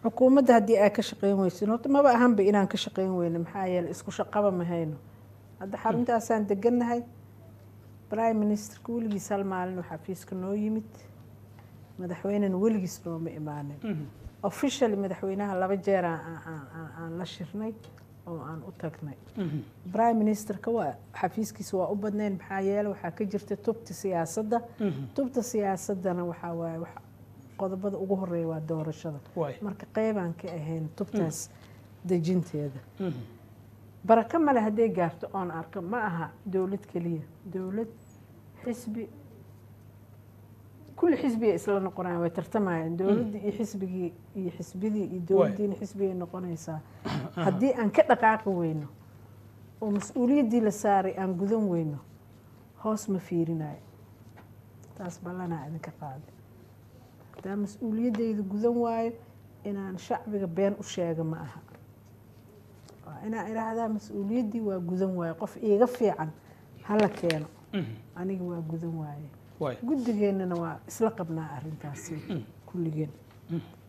xukuumadda haddii ay ka shaqeyn weysin horta maba ahanba inaan ka shaqeyn weyno maxaa yeeley isku shaqaba ma hayno hadda xaruntaasaan degannahay prime ministerka weligiis hal maalin oo xafiiska noo yimid madaxweynena weligiis nooma imaanin officially madaxweynaha laba jeer aan la shirnay oo aan u tagnay prime ministerka waa xafiiskiisa waa u badnayn maxaa yeele waxaa ka jirta tubta siyaasadda tubta siyaasaddana waxaa waaye qodobada ugu horeeya waa doorashada marka qeybaan ka ahayn tubtaas dejinteeda barako male hadday gaarto oon arko ma aha dowlad keliya dowlad xisbi kulli xisbiga isla noqonayaan way tartamayaan dowladdii iyo xisbigii iyo xisbidii iyo dowladdiina xisbigay noqonaysaa haddii aan ka dhaqaaqi weyno oo mas-uuliyaddii la saaray aan gudan weyno hoos ma fiirinayo taas ballanaa idinka qaaday hadaa mas-uuliyaddayda gudan waayo inaan shacbiga been u sheega ma aha waa inaan idhaahdaa mas-uuliyaddii waa gudan waayo qof iiga fiican hala keeno aniga waa gudan waaye guddigeennana waa isla qabnaa arrintaasi kulligeen